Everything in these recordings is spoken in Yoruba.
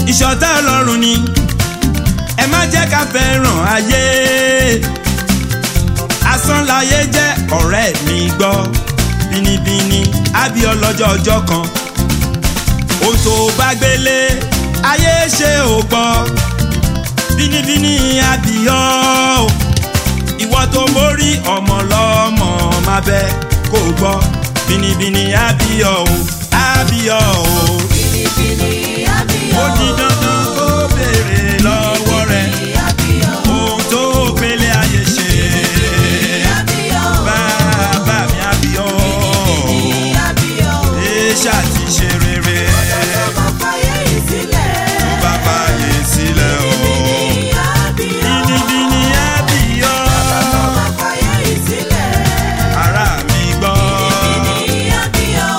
ìṣọ̀tá ọlọ́run ni ẹ má jẹ́ ká fẹ́ràn ayé asán láyé jẹ́ ọ̀rẹ́ mi gbọ́ bínibíni àbí ọlọ́jọ́ ọjọ́ kan ohun tó bá gbélé ayé ṣe ò gbọ́ bínibíni àbí ọ́ ìwọ tó mórí ọmọ lọ́mọ máa bẹ kó gbọ́ bínibíni àbí ọ́ o àbí ọ́ o Bìnìbìnì àbíyọ̀. ó di dandan kó béèrè lọ́wọ́ rẹ̀ Àbíyọ̀. ohun tó gbélé ayé ṣe Àbíyọ̀. bàbá mi àbí ọ́ Àbíyọ̀. èṣà ti ṣe rere Ọmọ fàyè ìsílẹ̀. bàbá yé sílẹ̀ o Àbíyọ̀. bínibíni àbí ọ́ Ọmọ fàyè ìsílẹ̀. ara mi gbọ́. Àbíyọ̀.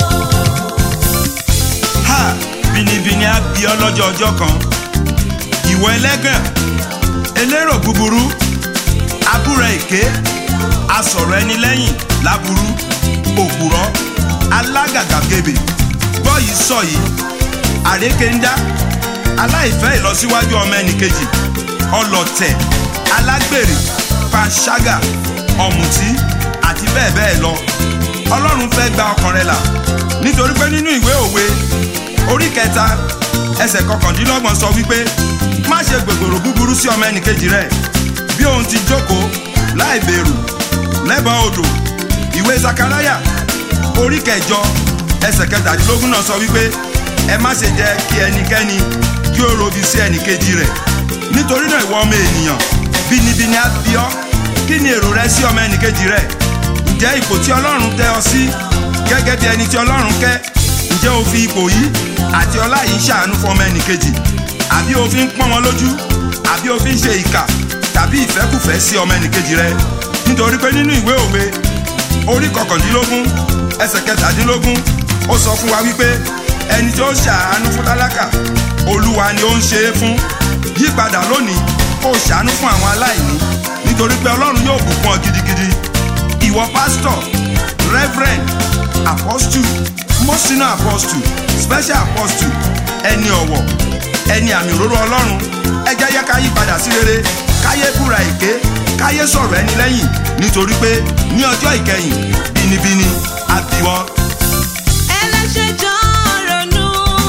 ha bínibíni á bí ọ lọ́jọ́ ọjọ́ kan ìwọ ẹlẹ́gàn elérò búburú abúrẹ́ èké asọ̀rọ̀ ẹni lẹ́yìn láburú òpùrọ́ alágàgàgebè gbọ́ yìí sọ yìí àrékéńdá aláìfẹ́ ìlọsíwájú ọmọ ẹnìkejì ọlọ̀tẹ̀ alágbèrè panṣágà ọ̀mùtí àti bẹ́ẹ̀ bẹ́ẹ̀ lọ ọlọ́run fẹ́ gba ọkàn rẹ là nítorí pé nínú ìwé òwe orí kẹta ẹsẹ̀ kọkàndínlọ́gbọ̀n sọ wípé má ṣe gbègbòrò búburú sí ọmọ ẹnìkejì rẹ bí òun ti jókòó láì bẹ̀rù lẹ́bàá odò ìwé sakaraya orí kẹjọ ẹsẹ̀ kẹtàdínlógún náà sọ wípé ẹ má ṣe jẹ́ kí ẹnikẹ́ni kí ó robi sí ẹnìkejì rẹ̀ nítorí náà ìwọ ọmọ ènìyàn bínibíni á bí ọ kí ni èrò rẹ sí ọmọ ẹnìkejì rẹ ǹjẹ́ ipò tí ọlọ́run tẹ́ ọ sí gẹ́gẹ́ bí ẹni tí ọlọ́run kẹ́ ǹjẹ́ o fi ipò yìí àti ọlá yìí ṣàánú fún ọmọ ẹnìkejì àbí o fi ń pọ́n wọn lójú àbí o fi ń ṣe ìkà tàbí ìfẹ́kùfẹ́ sí ọmọ ẹnìkejì rẹ nítorí pé nínú ìwé òwe orí kọkàndínlógún ẹsẹ̀ kẹtàdínlógún ó sọ fún wa wípé ẹni tí ó ṣàánú fún tálákà olúwa ni ó ń ṣe é fún yípadà lónìí kó o ṣàánú fún àwọn aláìní nítorí pé ọlọ́run yóò bùkún ọ gidigidi ìwọ pásítọ̀ reverend apostle mọ́sínà apostle special apostle ẹni ọ̀wọ̀ ẹni àmì òróró ọlọ́run ẹ jẹ́ yẹ ká yí padà sí rere káyé búra èké káyé sọ̀rọ̀ ẹni lẹ́yìn nítorí pé ní ọjọ́ ìkẹyìn bínibíni àbíwọ́. Ẹlẹ́ṣẹ̀ jọ ronú,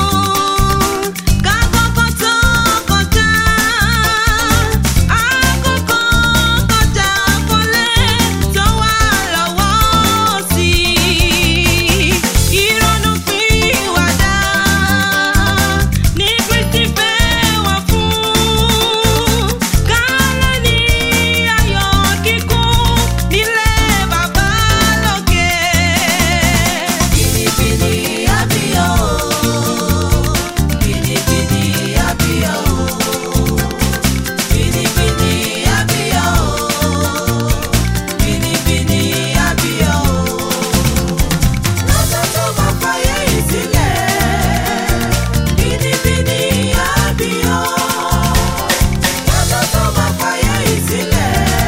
ká kọ́kọ́ tó kọjá. Àkókò kọjá kọ́lé tó wà lọ́wọ́ sí. Ìrònú pìwàdà ní Kristi fẹ́ wá fún. Ká lè ní ayọ̀ kíkún nílé bàbá lókè. Bìnìbìnì àbíyọ̀ bìnìbìnì àbíyọ̀ bìnìbìnì àbíyọ̀ bìnìbìnì àbíyọ̀ lọ́jọ́ tó bá fàyè ìsílẹ̀ bìnìbìnì àbíyọ̀ lọ́jọ́ tó bá fàyè ìsílẹ̀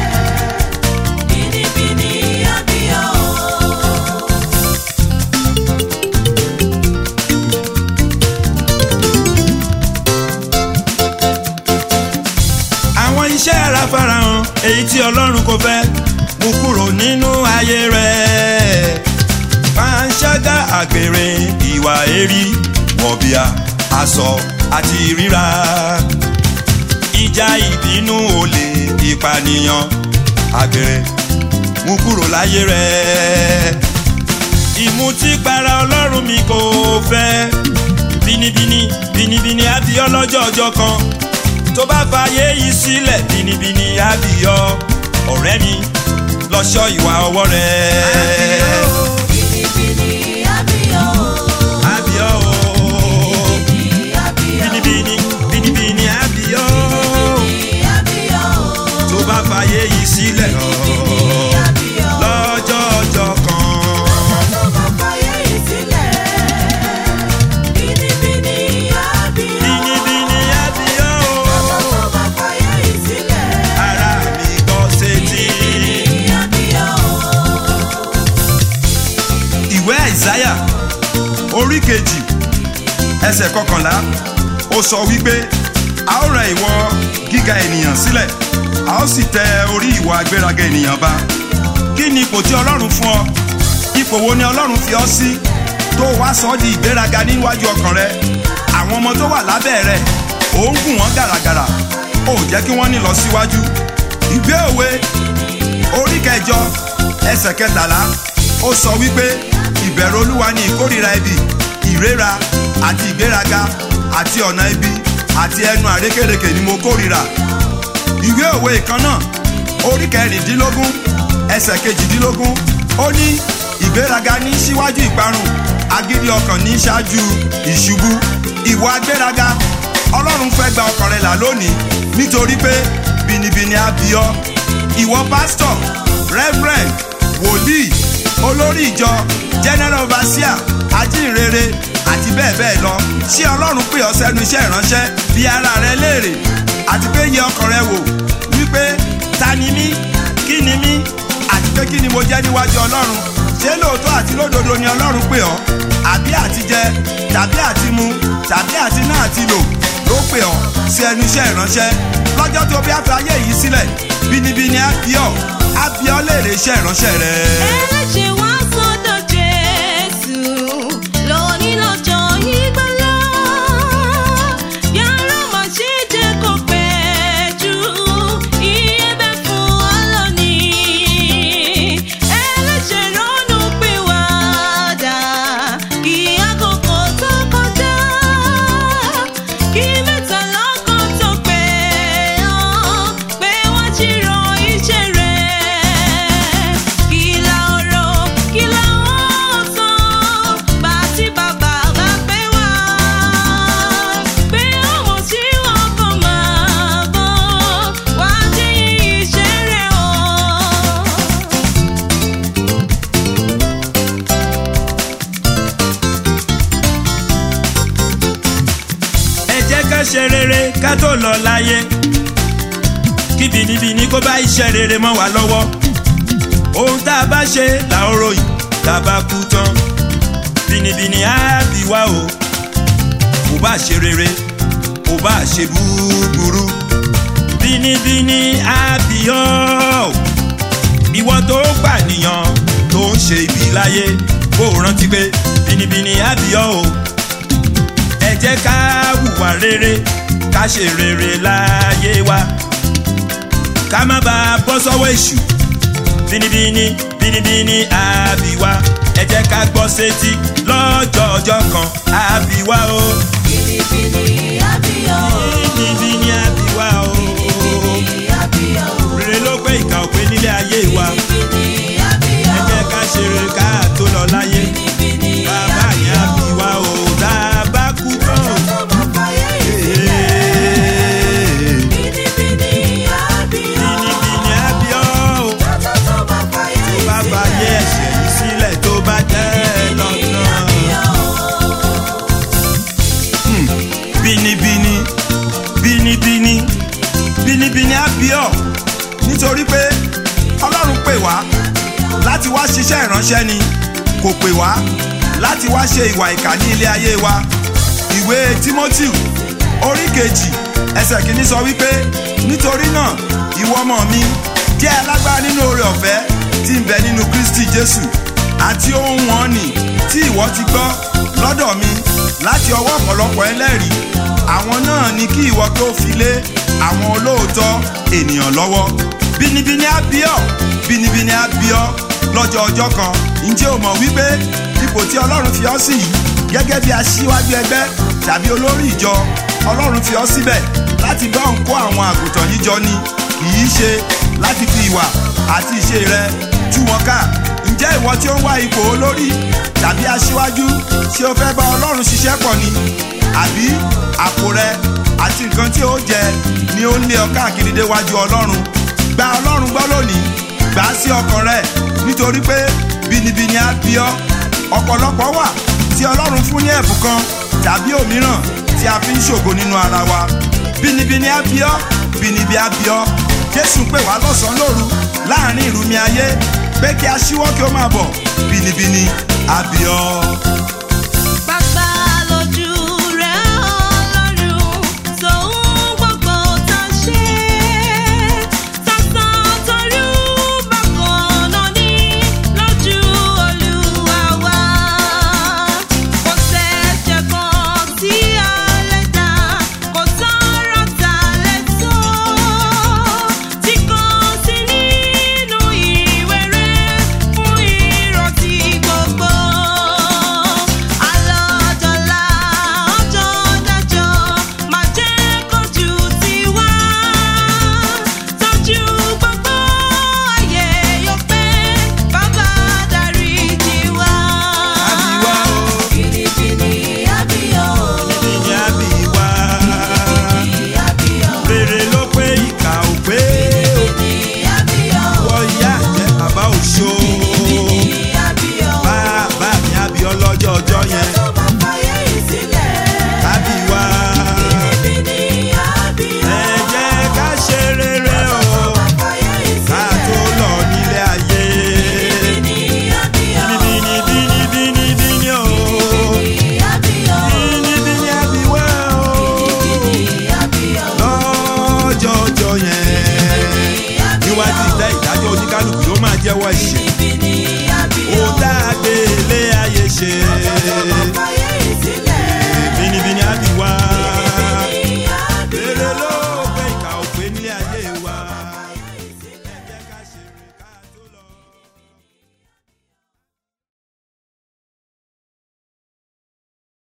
bìnìbìnì àbíyọ̀. àwọn iṣẹ́ ara farahàn èyí tí ọlọ́run kò fẹ́ mú kúrò nínú ayé rẹ̀ panṣágà àgbèrè ìwà èrí wọ̀bìà aṣọ àti ríra ìjà ìbínú olè ìpànìyàn àgbèrè mú kúrò láyé rẹ̀ ìmutípara ọlọ́run mi kò fẹ́ bínibíni bínibíni àbí ọlọ́jọ́ ọjọ́ kan tó bá fàyè yìí sílẹ̀ bínibíni àbíyọ ọ̀rẹ́ mi lọ́ṣọ́ ìwà ọwọ́ rẹ̀. Bìnìbìnì àbíyọ̀ àbíyọ o àbíyọ̀ bínibíni bínibíni àbíyọ àbíyọ̀ tó bá fàyè yìí sílẹ̀ àbíyọ̀ lọ́jọ́ ọjọ́ kan. tó bá fàyè ìsílẹ̀. Bìnìbìnì àbíyọ̀ bínibíni àbíyọ tó bá fàyè ìsílẹ̀. ara mi gbọ́ sétí. Àbíyọ̀ ìwé àìsáyà orí kejì ẹsẹ̀ kọkànlá ó ó sọ wípé a ó rẹ ìwọ gíga ènìyàn sílẹ̀ a ó sì tẹ orí ìwọ agbéraga ènìyàn ba kí ni ipò tí ọlọ́run fún ọ ipò wo ni ọlọ́run fi ọ sí tó wá sọ ọ́ di ìgbéraga níwájú ọkàn rẹ àwọn ọmọ tó wà lábẹ́ rẹ ò ń gùn wọ́n gàràgàrà ó jẹ́ kí wọ́n ní lọ síwájú ìgbé òwe orí kẹjọ ẹsẹ̀ kẹtàlá ó sọ wípé ìbẹ̀rù olúwa ni ìkórìíra ibi ìrera àti ìgbéraga àti ọ̀nà ibi àti ẹnu àrékèrèkè ni mo kórìíra ìwé òwe kan náà orí kẹrìndínlógún ẹsẹ̀ kejìdínlógún ó ní ìgbéraga ní síwájú ìparun agídí ọkàn ní ṣáájú ìṣubú ìwà agbéraga ọlọ́run fẹ́ gba ọkàn rẹ là lónìí nítorí pé bìnìbìnì á bí ọ ìwọ pásítọ̀ reverend wòlíì olórí ìjọ general overseer ajínrere àti bẹ́ẹ̀ bẹ́ẹ̀ lọ ṣé ọlọ́run pè ọ́ sẹ́nu iṣẹ́ ìránṣẹ́ bí ara rẹ léèrè àti pé yẹ ọkàn rẹ wò wípé ta ni mí kí ni mí àti pé kí ni mo jẹ́ níwájú ọlọ́run ṣé lóòótọ́ àti lódodo ni ọlọ́run pè ọ́ àbí àti jẹ tàbí àti mu tàbí àti náà àti lò ló pè ọ́ sí ẹnu iṣẹ́ ìránṣẹ́ lọ́jọ́ tó bí a fi ayé yìí sílẹ̀ bínibíni á bí ọ́ á bí ọ́ léèrè iṣẹ́ ìránṣẹ́ rẹ. ẹlẹ́ṣẹ̀ wá sọ́dọ̀ jésù lónìí lọ́jọ́ ìgbàlà yàrá má ṣe jẹ́ kó pẹ́ jù iye bẹ́ fún ọ lónìí ẹlẹ́ṣẹ̀ ronú pìwàdà kí àkókò tó kọjá kí mẹ́ta lọ́kàn tó pé ọ́ pé wọ́n ti rọ iṣẹ́ rẹ̀ kìlà ọ̀rọ̀ kìlà ọ̀sán bá tí bàbá bá pé wá pé ọmọ tí wọn kàn máa bọ̀ wá dé iṣẹ́ rẹ̀ o. ẹ jẹ́ ká ṣe rere ká tó lọ láyé kí bìnìbìnì kó bá iṣẹ́ rere mọ́ wa lọ́wọ́ ohun tá a bá ṣe là ń ròyìn tá a bá kú tán bìnìbìnì á bì wá o kò bá ṣe rere kò bá ṣe búburú bìnìbìnì á bì ọ́ ìwọ tó pànìyàn tó ń ṣe ibi láyé kó o rántí pé bìnìbìnì á bì ọ́ o ẹ jẹ́ ká hùwà rere ká ṣe rere láyé wa ká má bàa bọ́ sọ́wọ́ èṣù bínibíní bínibíní àbíwá ẹ jẹ́ ká gbọ́ sétí lọ́jọ́ ọjọ́ kan àbíwá o Bìnìbìnì á bí ọ́. bínibíní àbíwá o Bìnìbìnì á bí ọ́. rere ló pé ìkà òpé nílé ayé wa Bìnìbìnì á bí ẹ ọ́. jẹ́ ká ṣe rere ká tó lọ láyé Bìnìbìnì á bàbá bí yẹn ọ́. àbíwá o tá a bá kú tán. Tó bá fàyè yìí sílẹ̀. Bìnìbìnì á bí ọ́. bínibíní àbíọ́ o. Tọ́tọ́ tó bá fàyè yìí bá sílẹ̀. bá yẹ ẹsẹ̀ yìí sílẹ̀ tó bá tẹ́ ẹ Bìnìbìnì á bí lọ́nà. ọ́. bínibíní bínibíní bínibíní á bí ọ nítorí pé ọlọ́run pè wá láti wá ṣiṣẹ́ ìránṣẹ́ ni kò pè wá láti wá ṣe ìwà ìkà ní ilé ayé wa ìwé timothy orí kejì ẹsẹ̀ kìíní sọ wípé nítorí náà ìwọ ọmọ mi jẹ́ alágbára nínú oore ọ̀fẹ́ tí ń bẹ nínú kristi jésù àti ohun wọn nì tí ìwọ ti gbọ́ lọ́dọ̀ mi láti ọwọ́ ọ̀pọ̀lọpọ̀ ẹlẹ́rìí àwọn náà ni kí ìwọ tó fi lé àwọn olóòótọ́ ènìyàn lọ́wọ́ bínibíní á bí ọ bínibíní á bí ọ lọ́jọ́ ọjọ́ kan ǹjẹ́ o mọ̀ wípé ipò tí ọlọ́run fi ọ́ sí yìí gẹ́gẹ́ bí aṣíwájú ẹgbẹ́ tàbí olórí ìjọ ọlọ́run fi ọ́ síbẹ̀ láti bá òun kó àwọn àgùntàn yìí jọ ni kì í ṣe láti fi ìwà àti ìṣe rẹ tú wọn ká ǹjẹ́ ìwọ tí ó ń wá ipò olórí tàbí aṣíwájú ṣé o fẹ́ bá ọlọ́run ṣiṣẹ́ pọ̀ ni àbí àpò rẹ àti nǹkan tí ó jẹ ni ó ń lé ọ káàkiri déwájú ọlọ́run gba ọlọ́run gbọ́ lónìí gbà á sí ọkàn rẹ nítorí pé bínibíni á bí ọ ọ̀pọ̀lọpọ̀ wà tí ọlọ́run fún ní ẹ̀bùn kan tàbí òmíràn tí a fi ń ṣògo nínú ara wa bínibíni á bí ọ bínibí á bí ọ jésù pè wá lọ́sàn-án lóru láàrin ìrùmí ayé pé kí a ṣíwọ́ kí ó máa bọ̀ bínibíni á bí ọ. Bàbá lójú rẹ̀ Ọlọ́run lọ́jọ́jọ́ yẹn tó bá fàyè yìí sílẹ̀. kábí wá. Bínibíní àbíọ́. ẹ jẹ́ ká ṣe rere o Tó bá fàyè yìí ká sílẹ̀. tó lọ nílé ayé. Bínibíní àbíọ́. bíní bíní bíní bíní o Bínibíní àbíọ́. bíní bíní àbí wá o Bínibíní àbíọ́. lọ́jọ́jọ́ yẹn níwájú ìtẹ́ ìdájọ́ oníkálukú yóò máa jẹ́wọ́ ìṣe. Bínibíní àbíọ́. ó dáadé ilé ayé ṣe.